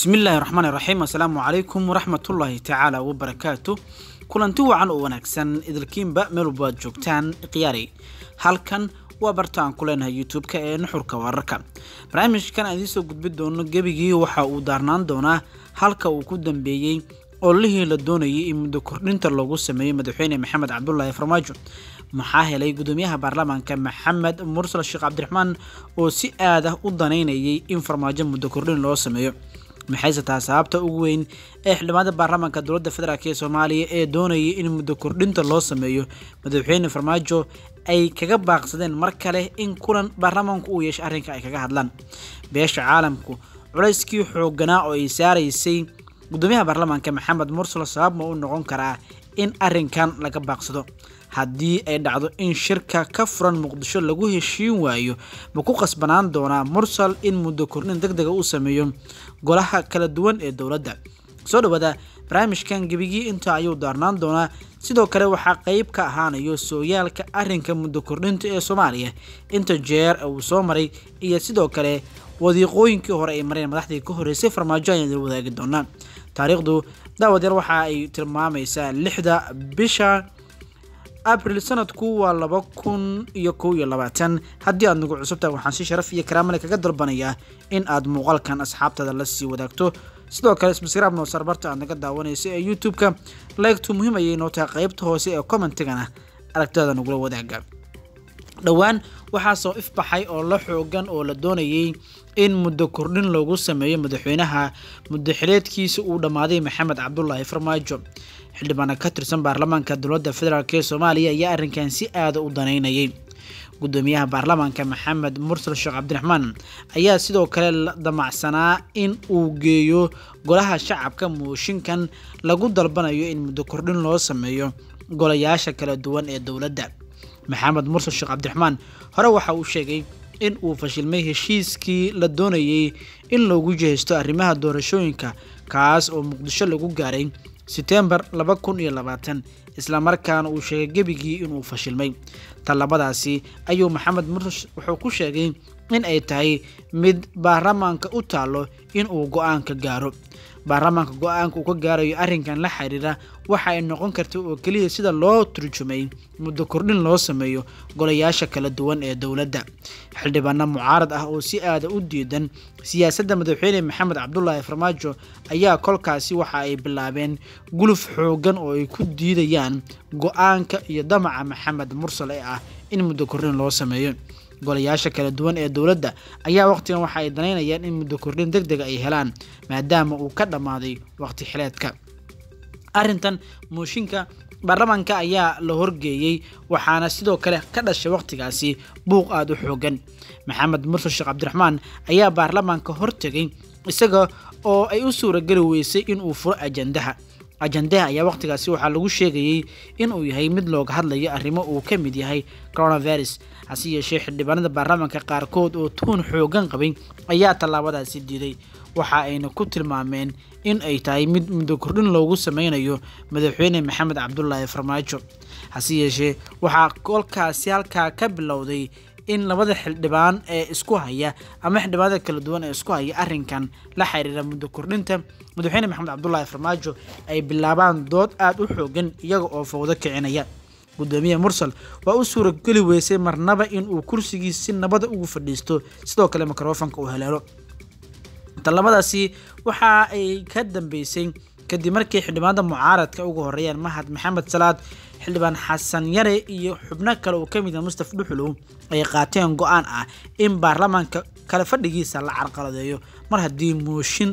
bismillaahi raxmaani raxiim assalaamu calaykum waraxmatullaahi tacaala wabarakaatu kulanti wacan oo wanaagsan idilkiinba meel walba aad joogtaan khiyaari halkan waa barta aan ku leenahay youtube-ka ee nuxurka wararka barnaamijkan aan idiin soo gudbi doono gebigii waxa uu daarnaan doonaa halka uu ku dambeeyey ololihii la doonayay in muddo kordhinta loogu sameeyey madaxweyne maxamed cabdulaahi farmaajo maxaa helay gudoomiyaha baarlamaanka maxamed mursal sheekh cabdiraxmaan oo si aad ah u danaynayay in farmaajo muddo kordhin loo sameeyo maxayse taa sababta ugu weyn ee xildhibaanada baarlamaanka dowladda federaalk ee soomaaliya ee doonayay in muddo kordhinta loo sameeyo madaxweyne farmaajo ay kaga baaqsadeen mar kale in kulan baarlamaanku uu yeeshay arrinka ay kaga hadlaan beesha caalamku culayskii xooganaa oo ay saaraysay gudoomiyaha baarlamaanka maxamed mursal sabab ma u noqon karaa in arrinkan laga baaqsado haddii ay dhacdo in shirka ka furan muqdisho lagu heshiin waayo ma ku qasbanaan doonaa mursal in muddo kordhin deg dega uu sameeyo golaha kala duwan ee dowladda soo dhawaada barnaamijkan gebigii inta ayuu daarnaan doonaa sidoo kale waxaa qeyb ka ahaanayo sooyaalka arrinka muddo kordhinta ee soomaaliya inta jeer uu soo maray iyo sidoo kale wadiiqooyinkii hore ay mareen madaxdii ka horreysay farmaajo ayaan idin wadaagi doonaa taariikhdu daawadeer waxa ay tilmaamaysaa lixda bisha abril sanadku waa laba kun iyo kow iyo labaatan haddii aad nagu cusubtahay waxaan si sharaf iyo karaamale kaga dalbanayaa in aad muuqaalkan asxaabtada la sii wadaagto sidoo kale sbskraab noosar barta aad naga daawanaysa ee youtube-ka laygtu muhiim ayay noo tahay qeybta hoose ee commentigana aragtida nagula wadaaga dhowaan waxaa soo ifbaxay oo la xoogan oo la doonayay in muddo kordhin loogu sameeyo madaxweynaha muddo xileedkiisa uu dhammaaday maxamed cabdulaahi farmaajo xildhibaana ka tirsan baarlamaanka dowladda federaalk ee soomaaliya ayaa arrinkan si aada u danaynayay gudoomiyaha baarlamaanka maxamed mursal sheekh cabdiraxmaan ayaa sidoo kale la damacsanaa in uu geeyo golaha shacabka mooshinkan lagu dalbanayo in muddo kordhin loo sameeyo golayaasha kala duwan ee dowladda maxamed mursal sheekh cabdiraxmaan hore waxa uu sheegay in uu fashilmay heshiiskii la doonayay in loogu jihaysto arrimaha doorashooyinka kaas oo muqdisho lagu gaaray setembar laba kun iyo labaatan islamarkaana uu sheegay gebigii inuu fashilmay tallabadaasi ayuu maxamed mursal wuxuu ku sheegay in ay tahay mid baarlamaanka u taallo in uu go-aanka gaaro baarlamaanka go-aanka uu ka gaarayo arrinkan la xiriira waxa ay noqon karta oo keliya sida loo turjumay muddo kordhin loo sameeyo golayaasha kala duwan ee dowladda xildhibaano mucaarad ah oo si aada u diidan siyaasadda madaxweyne maxamed cabdulaahi farmaajo ayaa kolkaasi waxa ay bilaabeen guluf xoogan oo ay ku diidayaan go-aanka iyo damaca maxamed mursal ee ah in muddo kordhin loo sameeyo golayaasha kala duwan ee dowladda ayaa waqtigan waxa ay danaynayaan in muddo kordhin deg dega ay helaan maadaama uu ka dhammaaday waqti xileedka arrintan mooshinka baarlamaanka ayaa la horgeeyey waxaana sidoo kale ka dhashay waqtigaasi buuq aada u xoogan maxamed mursal sheekh cabdiraxmaan ayaa baarlamaanka hortegay isaga oo ay u suurageli weysay inuu furo ajandaha ajandaha ayaa waqtigaasi waxaa lagu sheegayey inuu yahay mid looga hadlayo arrimo uu ka mid yahay coronavirus hase yeeshee xildhibaanada baarlamaanka qaarkood oo tuun xoogan qabay ayaa tallaabadaasi diiday waxa ayna ku tilmaameen in ay tahay mid muddo kordhin loogu sameynayo madaxweyne maxamed cabdulaahi farmaajo hase yeeshee waxaa kolkaasi halkaa ka bilowday in labada xildhibaan ee isku haya ama xildhibaanada kala duwan ee isku haya arrinkan la xiriira muddo kordhinta madaxweyne maxamed cabdulaahi farmaajo ay bilaabaan dood aada u xoogan iyaga oo fowdo kicinaya gudoomiye mursal waa u suurageli weysay marnaba inuu kursigiis si nabada ugu fadhiisto sidoo kale mikrofonka uu haleelo tallabadaasi waxa ay ka dambeysay kadib markii xildhibaanada mucaaradka ugu horeeyaan mahad maxamed salaad xildhibaan xasan yare iyo xubno kale oo kamid ah mustaf dhuxulow ay qaateen go-aan ah in baarlamaanka kale fadhigiisa la carqaladeeyo mar haddii mooshin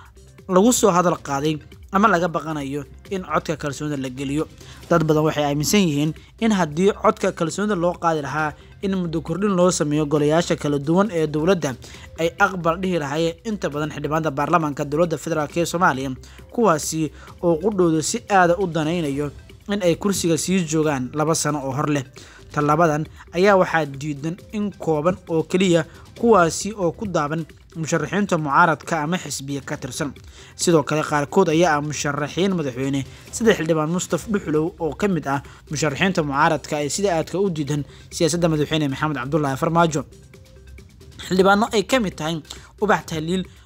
lagu soo hadal qaaday ama laga baqanayo in codka kalsoonida la geliyo dad badan waxay aaminsan yihiin in haddii codka kalsoonida loo qaadi lahaa in muddo kordhin loo sameeyo golayaasha kala duwan ee dowladda ay aqbal dhihi lahaayeen inta badan xildhibaanada baarlamaanka dowladda federaalk ee soomaaliya kuwaasi oo qudhooda si aada u danaynayo in ay kursiga sii joogaan laba sano oo hor leh tallabadan ayaa waxaa diidan in kooban oo keliya kuwaasi oo ku daaban musharaxiinta mucaaradka ama xisbiya ka tirsan sidoo kale qaarkood ayaa ah musharaxiin madaxweyne sida xildhibaan mustaf dhuxulow oo ka mid ah musharaxiinta mucaaradka ee sida aadka u diidan siyaasadda madaxweyne maxamed cabdulaahi farmaajo xildhibaano ay ka mid tahay ubax tahliil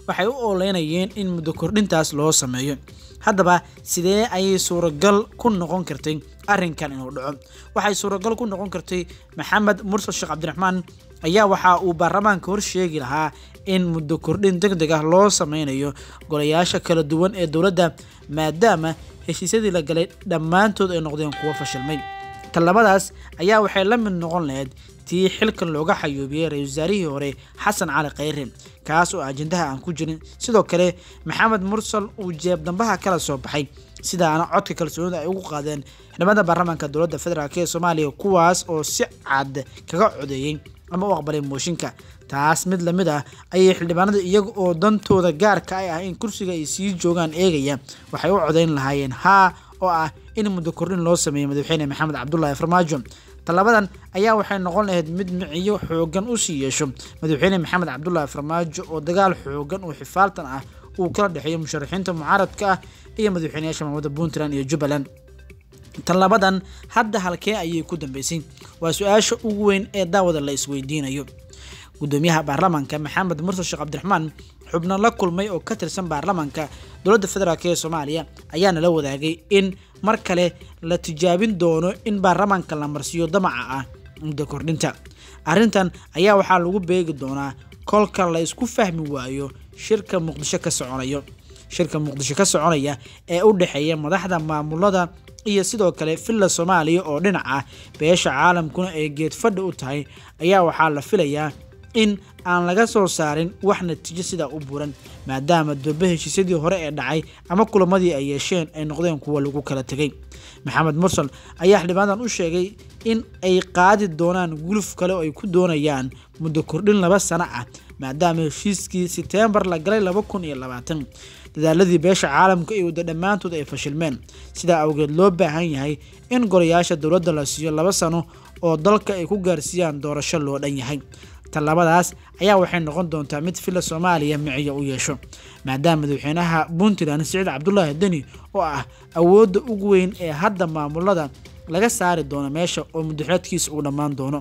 waxay u ooleynayeen in muddo kordhintaas loo sameeyo haddaba sidee ayay suuragal ku noqon kartay arrinkan inuu dhaco waxay suuragal ku noqon kartay maxamed mursal sheekh cabdiraxmaan ayaa waxa uu baarlamaanka hor sheegi lahaa in muddo kordhin deg deg ah loo sameynayo golayaasha kala duwan ee dowladda maadaama heshiisyadii la galay dhammaantood ay noqdeen kuwo fashilmay tallabadaas ayaa waxay la mid noqon lahayd tii xilkan looga xayuubiyey ra-isul wasaarihii hore xasan cali khayre kaas oo ajendaha aan ku jirin sidoo kale maxamed mursal uu jeeb dambaha kala soo baxay sidaana codka kalsoonida ay ugu qaadeen xildhibaanada baarlamaanka dowladda federaalk ee soomaaliya kuwaas oo si cad kaga codeeyey ama u aqbalay mooshinka taas mid lamid ah ayay xildhibaanada iyaga oo dantooda gaarka ay ah in kursiga ay sii joogaan eegaya waxay u codeyn lahaayeen haa oo ah in muddo kordhin loo sameeyo madaxweyne maxamed cabdulaahi farmaajo tallabadan ayaa waxay noqon lahayd mid miciyo xoogan usii yeesho madaxweyne maxamed cabdulaahi farmaajo oo dagaal xoogan oo xifaaltan ah uu kala dhexeeyo musharaxiinta mucaaradka ah iyo madaxweyneyaasha maamulada puntland iyo jubbaland tallabadan hadda halkee ayay ku dambeysay waa su-aasha ugu weyn ee daawada la isweydiinayo gudoomiyaha baarlamaanka maxamed mursal sheekh cabdiraxmaan xubno la kulmay oo ka tirsan baarlamaanka dowladda federaalk ee soomaaliya ayaana la wadaagay in mar kale la tijaabin doono in baarlamaanka la marsiiyo damaca ah muddo kordhinta arrintan ayaa waxaa lagu beegi doonaa kolka la isku fahmi waayo shirka muqdisho ka soconayo shirka muqdisho ka soconaya ee u dhexeeya madaxda maamulada iyo sidoo kale villa soomaaliya oo dhinac ah beesha caalamkuna ay geedfadha u tahay ayaa waxaa la filayaa in aan laga soo saarin wax natiijo sidaa u buran maadaama durbe heshiisyadii hore ee dhacay ama kulamadii ay yeesheen ay noqdeen kuwa lagu kala tegay maxamed mursal ayaa xildhibaanadan u sheegay in ay qaadi doonaan guluf kale oo ay ku doonayaan muddo kordhin laba sano ah maadaama heshiiskii seteembar la galay laba kun iyo labaatan dadaaladii beesha caalamka iyo wadda dhammaantood ay fashilmeen sidaa awgeed loo baahan yahay in golayaasha dowladda la siiyo laba sano oo dalka ay ku gaarsiiyaan doorasho loo dhan yahay tallabadaas ayaa waxay noqon doontaa mid villa soomaaliya miciyo u yeesho maadaama madaxweynaha puntland siciid cabdulaahi deni oo ah awoodda ugu weyn ee hadda maamulada laga saari doono meesha oo mudaxeedkiisa uu dhammaan doono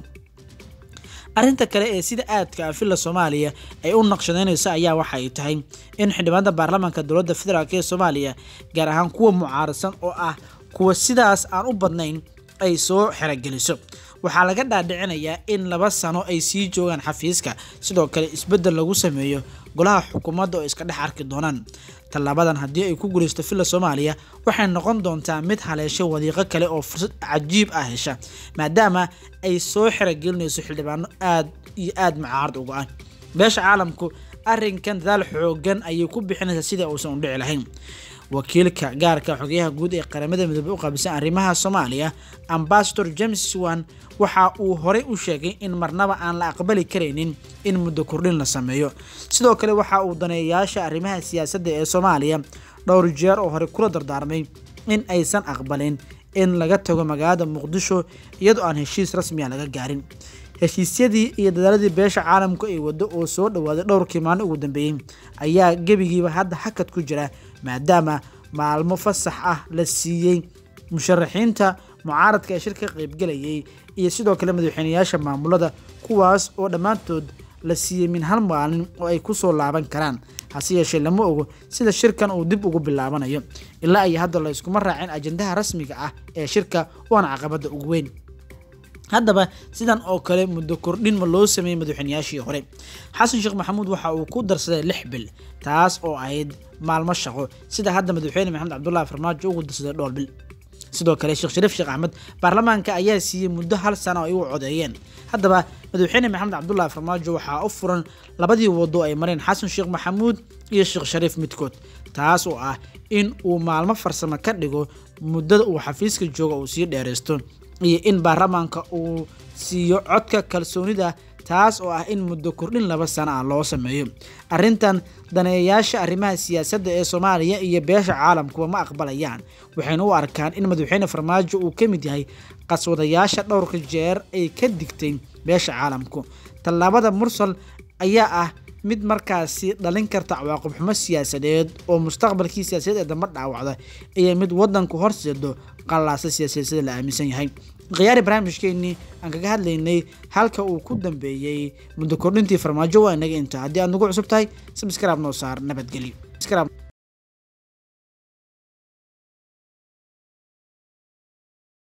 arrinta kale ee sida aadka ah villa soomaaliya ay u naqshadeynayso ayaa waxa ay tahay in xildhibaanada baarlamaanka dowladda federaalk ee soomaaliya gaar ahaan kuwa mucaaradsan oo ah kuwa sidaas aan u badnayn ay soo xerogeliso waxaa laga dhaadhicinayaa in laba sano ay sii joogaan xafiiska sidoo kale isbeddel lagu sameeyo golaha xukuumadda oo iska dhex arki doonaan tallaabadan haddii ay ku guulaysto villa soomaaliya waxay noqon doontaa mid haleesho wadiiqo kale oo fursad cajiib ah hesha maadaama ay soo xerogelinayso xildhibaano aad iyo aad mucaarad uga ah beesha caalamku arrinkan dadaal xoogan ayay ku bixinaysaa sidai uusan u dhici lahayn wakiilka gaarka xogeyaha guud ee qaramada midoobey u qaabilsan arrimaha soomaaliya ambasador james wan waxa uu horey u sheegay in marnaba aan la aqbali karaynin in muddo kordhin la sameeyo sidoo kale waxa uu daneeyayaasha arrimaha siyaasadda ee soomaaliya dhowr jeer oo hore kula dardaarmay in aysan aqbalin in laga tago magaalada muqdisho iyadoo aan heshiis rasmiya laga gaarin heshiisyadii iyo dadaaladii beesha caalamku ay waddo oo soo dhawaaday dhowrkii maalin ugu dambeeyey ayaa gebigiiba hadda hakad ku jira maadaama maalmo fasax ah la siiyey musharaxiinta mucaaradka ee shirka ka qaybgelayay iyo sidoo kale madaxweyneyaasha maamulada kuwaas oo dhammaantood la siiyey min hal maalin oo ay ku soo laaban karaan hase yeeshee lama ogo sida shirkan uu dib ugu bilaabanayo ilaa iyo hadda la iskuma raacin ajandaha rasmiga ah ee shirka waana caqabadda ugu weyn haddaba sidan oo kale muddo kordhin ma loo sameeyey madaxweyneyaashii hore xasan sheekh maxamuud waxa uu ku darsaday lix bil taas oo ahayd maalmo shaqo sida hadda madaxweyne maxamed cabdulaahi farmaajo ugu darsaday dhowr bil sidoo kale sheekh shariif sheekh axmed baarlamaanka ayaa siiyey muddo hal sano ay u codeeyeen haddaba madaxweyne maxamed cabdulaahi farmaajo waxaa u furan labadii wado ay mareen xasan sheekh maxamuud iyo sheekh shariif midkood taas oo ah in uu maalmo farsamo ka dhigo muddada uu xafiiska jooga uu sii dheeraysto iyo in baarlamaanka uu siiyo codka kalsoonida taas oo ah in muddo kordhin laba sano ah loo sameeyo arrintan daneeyayaasha arrimaha siyaasadda ee soomaaliya iyo beesha caalamkuba ma aqbalayaan waxayna u arkaan in madaxweyne farmaajo uu ka mid yahay qaswadayaasha dhowrka jeer ay ka digtay beesha caalamku tallaabada mursal ayaa ah mid markaasi dhalin karta cawaaqib xumo siyaasadeed oo mustaqbalkii siyaasadeed ee dambe dhaawacda iyo mid wadanku horseedo qallaasa siyaasadeed sida la aaminsan yahay khiyaari barnaamijkeenii aan kaga hadlaynay halka uu ku dambeeyey muddo kordhintii farmaajo waa inaga inta haddii aad nagu cusub tahay sabskraib noo saar nabadgelyo